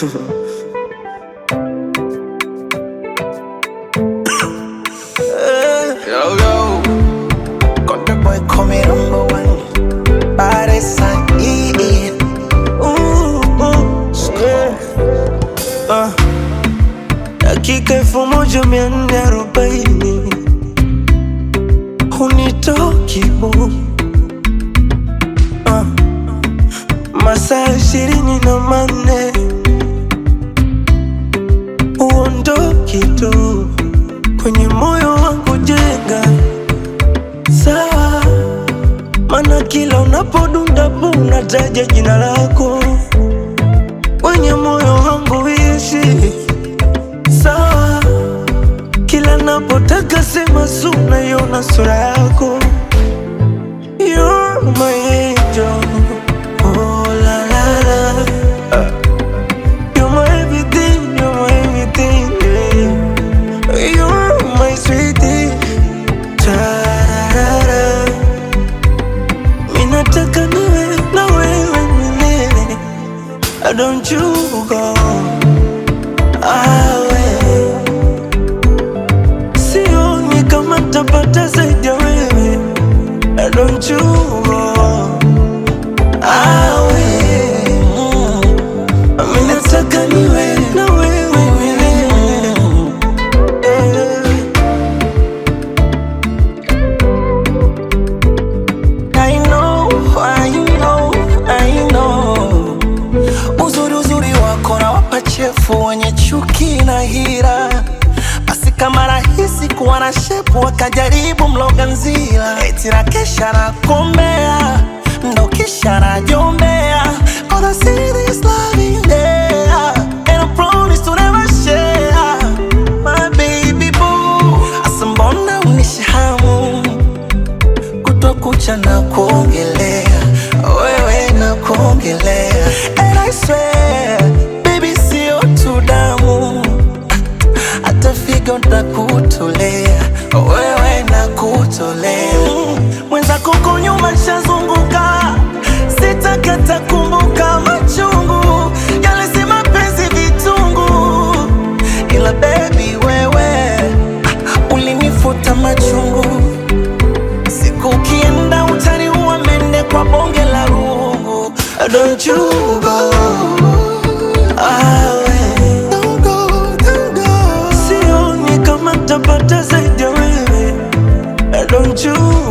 Yo, yo. Got the boy coming number one. Body sign, yeah, yeah. Ooh, ooh, yeah. Uh, dakika elfu moja mia nne arobaini hunitoki bu uh, masaa ishirini na manne huondoki tu kwenye moyo wangu jenga sawa, mana kila unapodunda bu unataja jina lako kwenye moyo wangu ishi sawa, kila napotaka sema su naiona sura yako You're my angel. Oh, la, la, la. You're my everything, you're my everything, yeah. You're my sweetie. Tarara. Mimi nataka niwe na wewe milele. Don't you go awe. Sioni kama tapata zaidi ya wewe. Don't you go awe. Mimi nataka niwe na wewe milele. Eh. I know, I know, I know. Uzuri uzuri wako na wapachefu wenye chuki na hira, basi kama rahisi kuwa na shepu wakajaribu mloga nzila, eti na kesha na kombea ndo kisha najombea Gonna see this love in there And I promise to never share My baby boo Asa mbona unishahamu kutwa kucha na kuongelea wewe na kuongelea and I swear baby sio tu damu hata figo ntakutolea wewe na kutolea mwenzako huko nyuma nshazunguka sitakata kumbuka machungu yale si mapenzi vitungu ila baby wewe ah, ulinifuta machungu Siku ukienda utaniua mende kwa bonge la rungu Don't you go awe Don't go, don't go Sioni kama tapata zaidi ya wewe Don't you